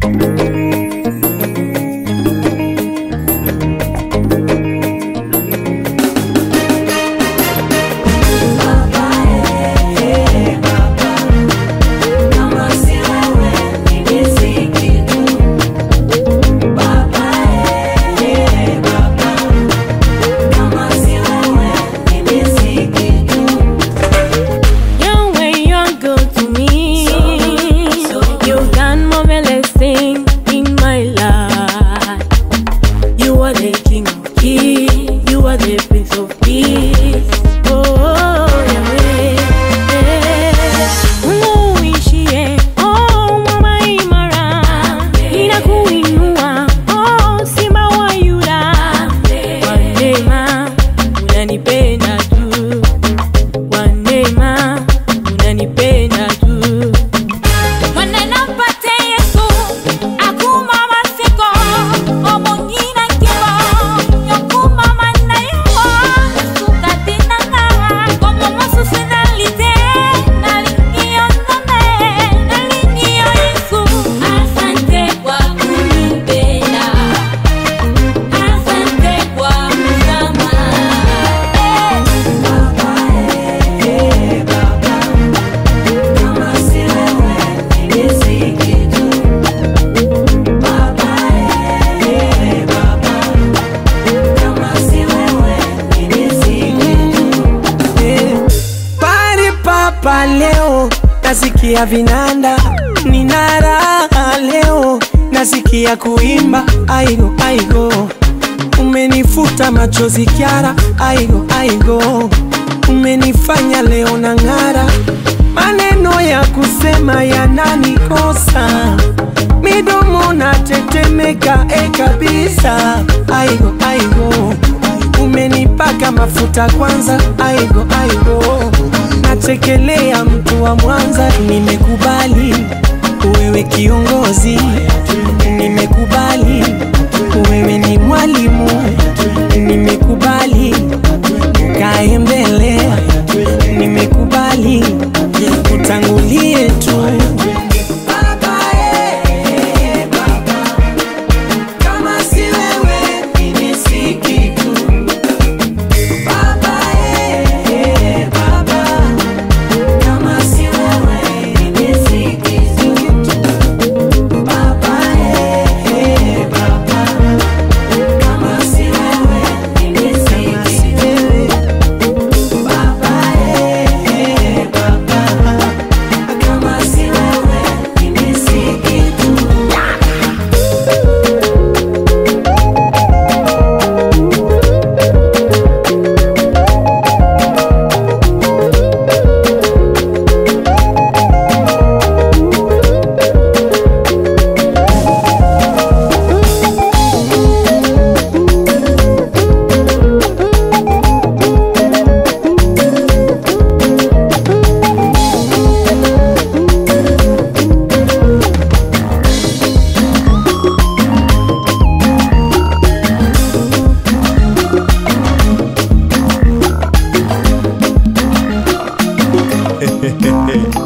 Your way you're good to me. You've done marvelous things in my life. You are the king of kings. You are the prince of peace. Oh, Yahweh. Mungu uishie, oh, mwamba imara. Ninakuinua, oh, simba wa Yuda. Kwa neema, unanipenda tu kwa neema unanipenda tu Maneno mpate Yesu akuma masiko omongina kimo yokuma manayo suka tinanga como mosusenalite nalingio nane nalingio Yesu asante kwa kunipenda asante kwa msamaha Pari papa leo nasikia vinanda, nina raha leo nasikia kuimba aigo aigo, umenifuta machozi Kyara aigo aigo, umenifanya leo na ng'ara, maneno ya kusema yananikosa midomo natetemeka e kabisa aigo aigo umenipaka mafuta kwanza aigo aigo nachekelea mtu wa Mwanza nimekubali wewe kiongozi nimekubali wewe ni mwalimu nimekubali kae mbele nimekubali utangulie tu kama si wewe mimi si kitu Baba, eh, Baba, kama si wewe mimi si kitu. Baba, eh, Baba, kama si wewe mimi si kitu. Baba, eh, Baba, kama si wewe mimi si kitu.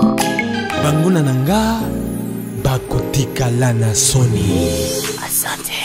banguna na nga bakotika la na soni Asante.